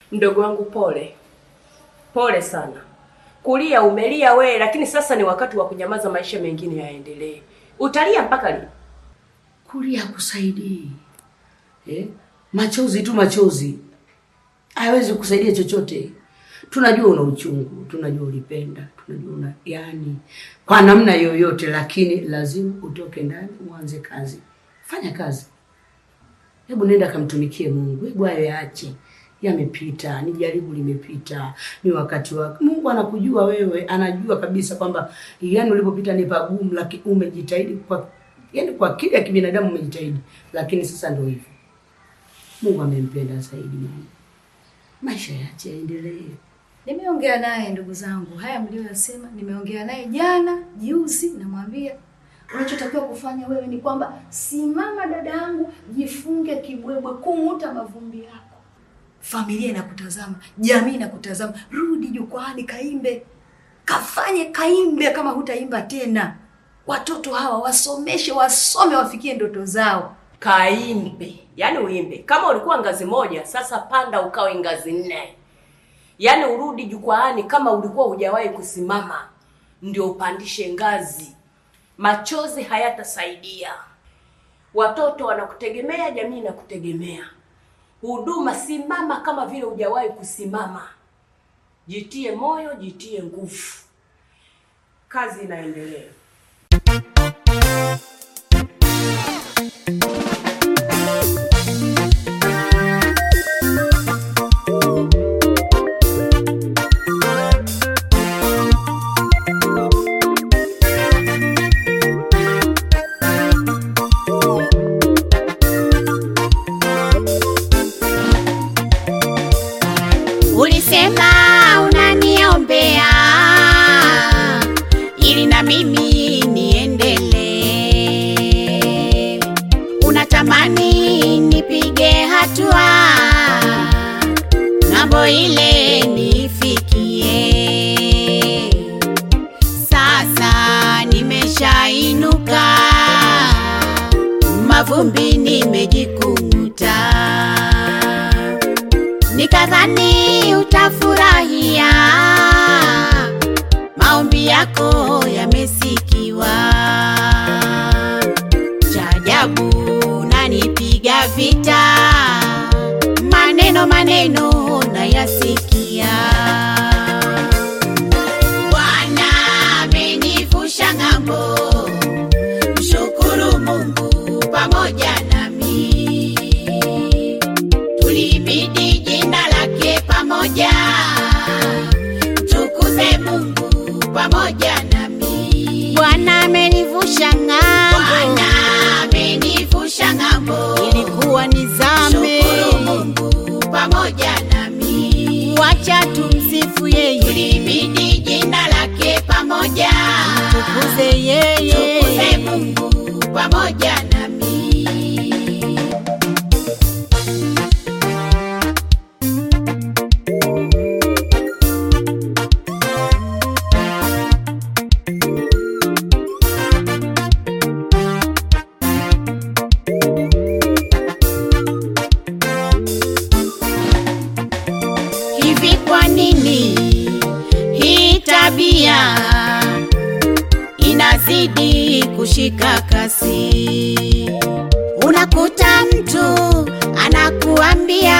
Mdogo wangu, pole pole sana. Kulia umelia we, lakini sasa ni wakati wa kunyamaza, maisha mengine yaendelee. Utalia mpaka lini? Kulia hakusaidii eh? Machozi tu machozi hayawezi kusaidia chochote. Tunajua una uchungu, tunajua ulipenda, tunajua una yani, kwa namna yoyote, lakini lazima utoke ndani uanze kazi. Fanya kazi, hebu nenda kamtumikie Mungu. Hebu hayo yaache, yamepita, ni jaribu limepita, ni wakati wake. Mungu anakujua wewe, anajua kabisa kwamba yani ulipopita ni pagumu, lakini umejitahidi kwa yani kwa kile ya kibinadamu umejitahidi, lakini sasa ndio hivyo. Mungu amempenda zaidi mama, maisha yache yaendelee. Nimeongea naye ndugu zangu, haya mlioyasema nimeongea naye jana juzi, namwambia unachotakiwa kufanya wewe ni kwamba simama, dada yangu, jifunge kibwebwe, kung'uta mavumbi yako. Familia inakutazama, jamii inakutazama, rudi jukwaani, kaimbe, kafanye, kaimbe. Kama hutaimba tena, watoto hawa wasomeshe, wasome, wafikie ndoto zao. Kaimbe, yaani uimbe. Kama ulikuwa ngazi moja, sasa panda ukawe ngazi nne, yaani urudi jukwaani. Kama ulikuwa hujawahi kusimama, ndio upandishe ngazi. Machozi hayatasaidia. Watoto wanakutegemea, jamii inakutegemea. Huduma, simama kama vile hujawahi kusimama. Jitie moyo, jitie nguvu, kazi inaendelea. Ulisema unaniombea ili na mimi niendelee. Unatamani nipige hatua ng'ambo ile nifikie. Sasa nimeshainuka, mavumbi nimejikung'uta nikadhani utafurahia, maombi yako yamesikiwa. Cha ajabu nanipiga vita, maneno maneno nayasikia. Bwana amenivusha ng'ambo, mshukuru Mungu pamoja nami tulibidi jina lake pamoja, tukuze Mungu pamoja nami. Bwana amenivusha ng'ambo, Bwana amenivusha ng'ambo, ilikuwa nizame. Shukuru Mungu pamoja nami, wacha tumsifu yeye, tulibidi jina lake pamoja, tukuze yeye, tukuze Mungu pamoja nami. Hivi kwa nini hii tabia inazidi kushika kasi? Unakuta mtu anakuambia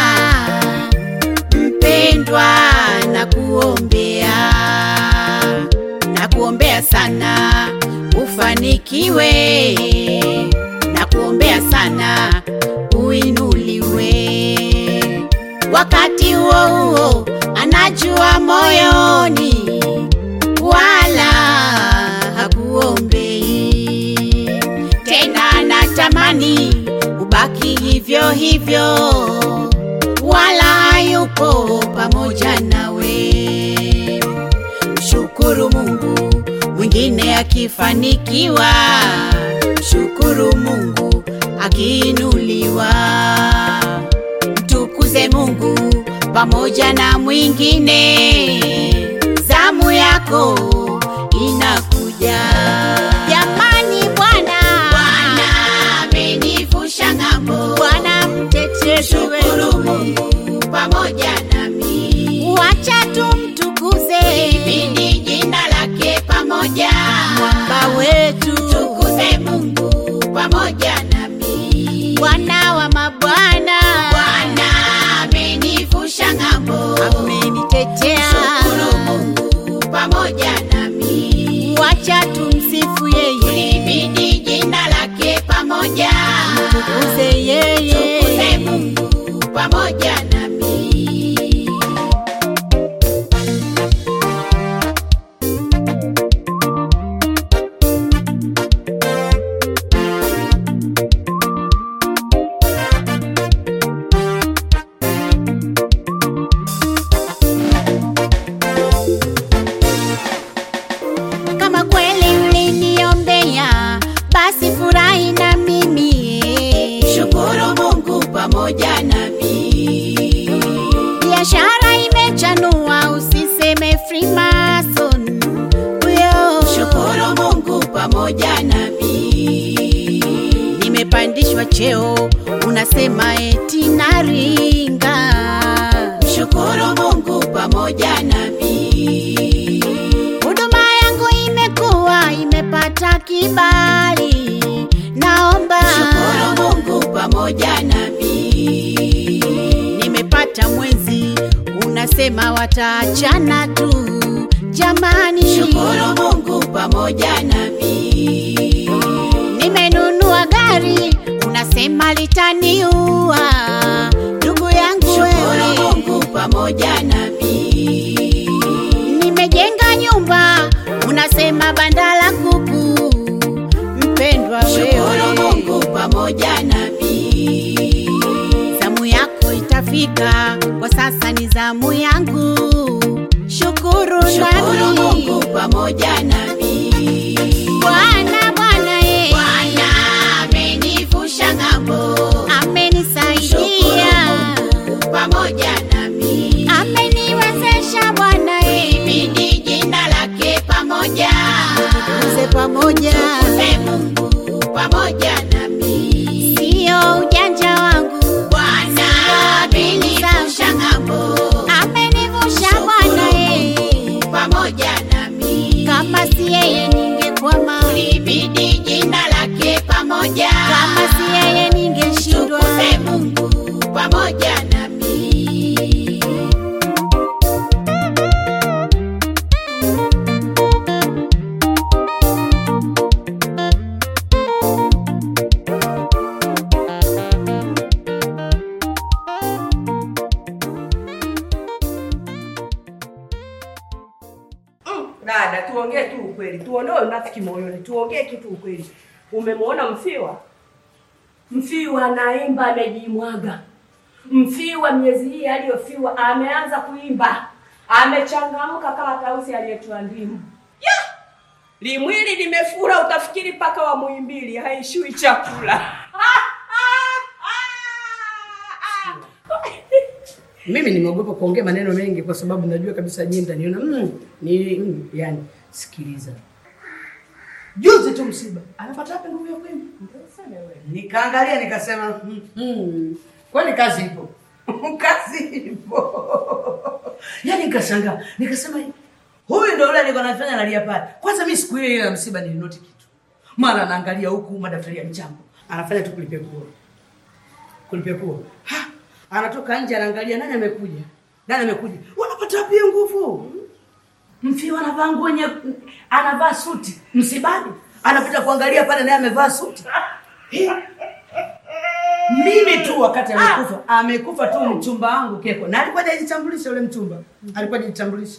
mpendwa, na kuombea na kuombea sana ufanikiwe, na kuombea sana uinuliwe wakati huo huo anajua moyoni wala hakuombei tena, anatamani ubaki hivyo hivyo, wala hayupo pamoja nawe. Mshukuru Mungu, mwingine akifanikiwa, mshukuru Mungu akiinuliwa mtukuze Mungu pamoja na mwingine. Zamu yako inakuja. Jamani, Bwana Bwana amenivusha ng'ambo, Bwana mtetezi wetu, Mungu pamoja nami. Wacha tumtukuze, libidi jina lake pamoja, mwamba wetu, tukuze Mungu pamoja nami. Bwana wa mabwana, Bwana amenivusha ng'ambo, amenitetea, shukuru Mungu pamoja nami. Wacha tumsifu yeye, libidi jina lake pamoja, tukuze yeye, tukuze Mungu pamoja nami. kama kweli uliniombea basi furahi na mimi shukuru mungu pamoja nami biashara imechanua usiseme freemason huyo shukuru mungu pamoja nami nimepandishwa cheo unasema eti naringa shukuru mungu pamoja nami huduma yangu imekuwa imepata kibali naomba shukuru mungu pamoja nami nimepata mwenzi unasema wataachana tu jamani shukuru mungu pamoja nami nimenunua gari unasema litaniua ndugu yangu shukuru mungu pamoja nami nimejenga nyumba unasema banda la kuku mpendwa wewe mungu pamoja nami zamu yako itafika kwa sasa ni zamu yangu shukuru nami mungu pamoja nami bwana bwana ye bwana amenivusha ng'ambo amenisaidia pamoja nami ameniwezesha bwana ibidi jina lake pamoja tukuze pamoja tukuze mungu pamoja nami sio ujanja wangu bwana amenivusha ng'ambo amenivusha bwana ye pamoja nami kama si yeye ningekwama libidi jina lake pamoja kama si yeye ningeshindwa tukuze mungu pamoja nami Mm, dada, tuongee tu ukweli, tuondoe unafiki moyoni, tuongee kitu ukweli. Umemwona Mfiwa? Mfiwa anaimba, amejimwaga. Mfiwa miezi hii aliyofiwa ameanza kuimba, amechangamka kama tausi aliyetoa ndimu. Ya! Limwili limefura, utafikiri paka wa Muhimbili haishui chakula. Mimi nimeogopa kuongea maneno mengi kwa sababu najua kabisa nyinyi mtaniona mm, ni mm, yani sikiliza. Juzi tu msiba. Anapata wapi nguvu ya kuimba? Nikaangalia nikasema mm, mm, kwani kazi ipo. kazi ipo. Yaani nikashangaa, nikasema huyu ndio yule alikuwa anafanya analia pale. Kwanza mimi siku ile ya msiba nilinoti kitu. Mara anaangalia huku madaftari ya mchango. Anafanya tu kulipia kura. Kulipia kura. Ha! Anatoka nje anaangalia nani amekuja. Nani amekuja? Wanapata wapi hiyo nguvu? Mfiwa anavaa nguo nye anavaa suti msibani. Anapita kuangalia pale naye amevaa suti. Eh. Mimi tu wakati amekufa, amekufa tu mchumba wangu Keko. Na alikuwa hajajitambulisha yule mchumba. Alikuwa hajajitambulisha.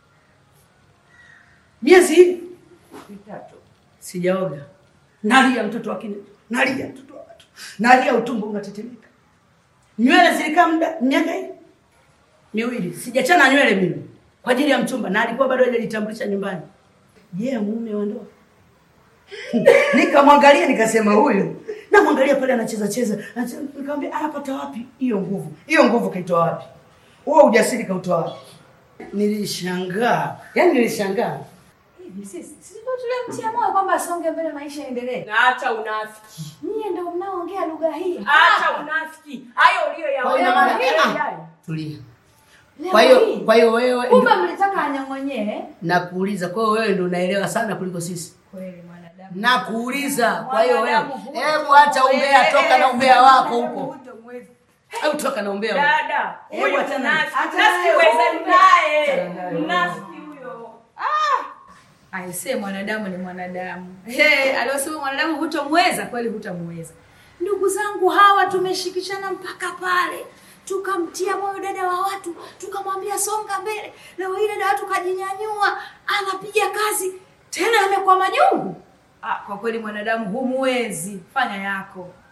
Miezi hii mitatu sijaoga. Nalia mtoto wa kine. Nalia mtoto wa watu. Nalia utumbo unatetemeka. Nywele zilikaa muda miaka hii miwili. Sijachana nywele mimi kwa ajili ya mchumba na alikuwa bado hajajitambulisha nyumbani. Je, yeah, mume wa ndoa? Nikamwangalia nikasema huyu. Namwangalia pale anacheza cheza. Anacheza, Nikamwambia anapata wapi hiyo nguvu? Hiyo nguvu kaitoa wapi? Huo ujasiri kautoa wapi? Nilishangaa. Yaani nilishangaa. Hivi sisi sisi ndio tulimtia moyo kwamba asonge mbele, maisha yaendelee. Na acha unafiki. Nyie ndio mnaoongea lugha hii. Acha unafiki. Hayo Kwa hiyo ina uliyoyaona. maana- Yaani. Ah, tulia. Leo Kwa hiyo hii. kwa hiyo wewe kumbe mlitaka anyong'onyee. nakuuliza, kwa hiyo wewe ndio unaelewa sana kuliko sisi. Kweli mwanadamu. Nakuuliza, kwa hiyo wewe, Mwanadamu huyu- hebu acha umbea, Eh, toka na eh, umbea wako mwanadamu huko. hutomweza. Hebu toka na umbea huko. Dada, Hebu huyu achana naye. mnafiki. Achana naye. Mnafiki weza naye. Achana naye. Mnafiki huyo. Aisee, mwanadamu ni mwanadamu. Hey, aliosema mwanadamu hutomweza, kweli hutamweza. Ndugu zangu hawa tumeshikishana mpaka pale, tukamtia moyo dada wa watu, tukamwambia songa mbele. Leo hii dada wa watu kajinyanyua, anapiga kazi tena, amekuwa majungu. Ah, kwa kweli mwanadamu humwezi, fanya yako.